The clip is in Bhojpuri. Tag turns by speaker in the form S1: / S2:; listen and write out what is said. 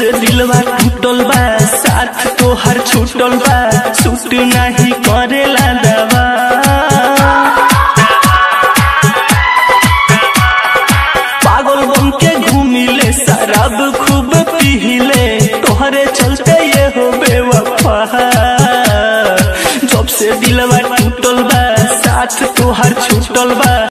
S1: से दिलवा टूटल बा साथ तोहर छूटल बा सूट नहीं करेला दवा पागल बन के घूमिले शराब खूब पीले तोहरे चलते ये हो बेवफा जब से दिलवा टूटल बा साथ तोहर छूटल बा